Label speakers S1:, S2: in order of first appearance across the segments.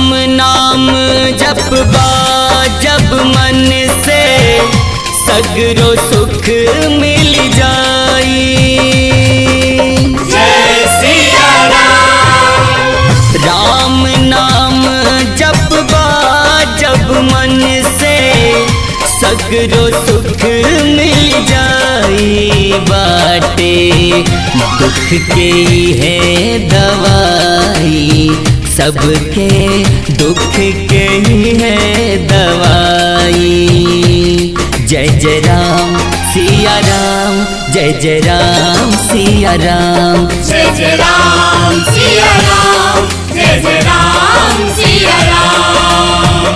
S1: राम नाम जप जब मन से सगरो सुख मिल जाई
S2: जय सिया राम
S1: राम नाम जप जब मन से सगरो सुख मिल जाई बाटे दुख के है दवाई सबके दुख के है दवाई जय जय राम सिया राम जय जय राम सिया राम
S2: जय जय राम सिया राम जय जय राम सिया राम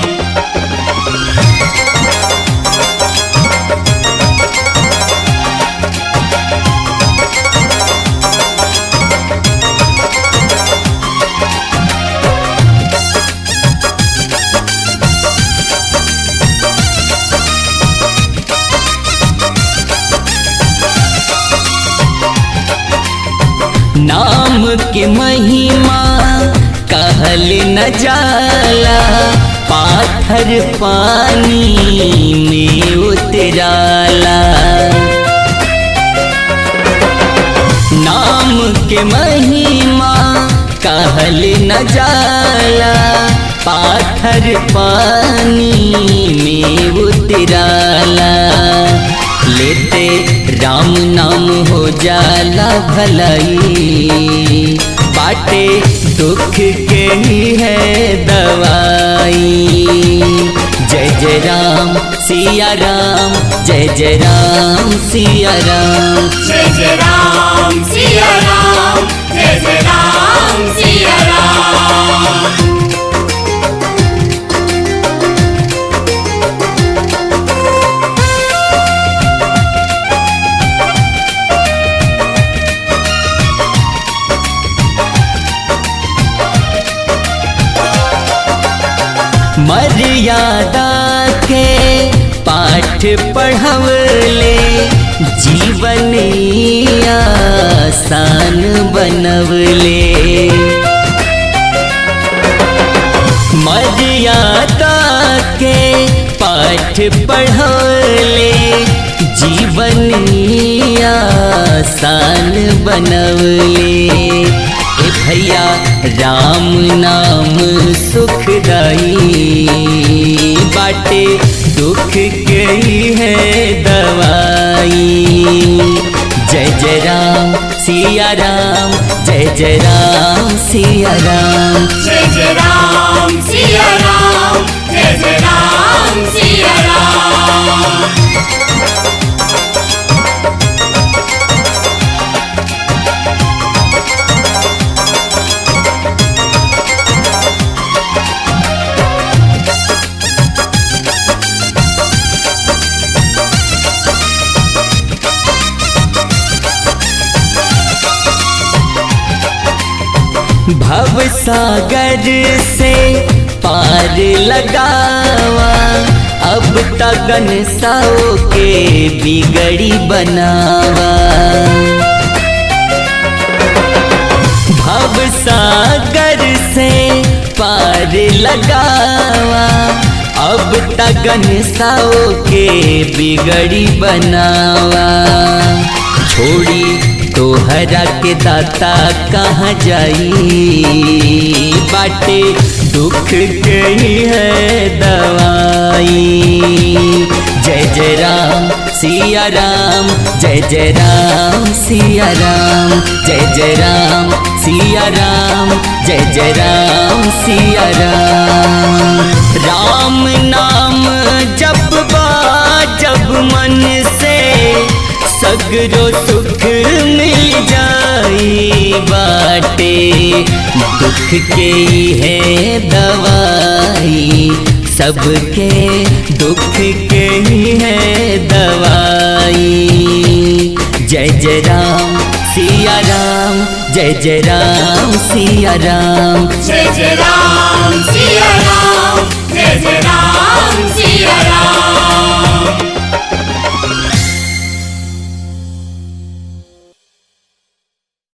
S1: नाम के महिमा कहल न जाला पाथर पानी में उतराला नाम के महिमा कहल न जाला पाथर पानी में उतराला लेते राम नाम हो जाला भलाई बाटे दुख के ही है दवाई जय जय राम सिया राम जय जय राम सिया राम
S2: जय जय राम सिया राम जय जय राम सिया राम
S1: मर्यादा के पाठ पढ़वले जीवन आसान बनवले मर्यादा के पाठ पढ़वले जीवन आसान बनवले ए भैया राम नाम सुखदाई बाटे दुख के ही है दवाई जय जय राम सिया राम जय जय राम सिया राम
S2: जय जय राम सिया राम जय जय राम सिया राम
S1: भव सागर से पार लगावा अब तगन साओ के बिगड़ी बनावा भव सागर से पार लगावा अब तगन साओ के बिगड़ी बनावा छोड़ी तोहरा के दाता कहाँ जाई बाटे दुख के ही है दवाई जय जय राम सिया राम जय जय राम सिया राम जय जय राम सिया राम जय जय राम सिया राम राम नाम जप जब मन से सगरो सुख मिल जाई बाटे दुख के है दवाई सबके दुख के ही है दवाई जय जय राम सिया राम जय जय राम सिया राम
S2: जय जय राम सिया राम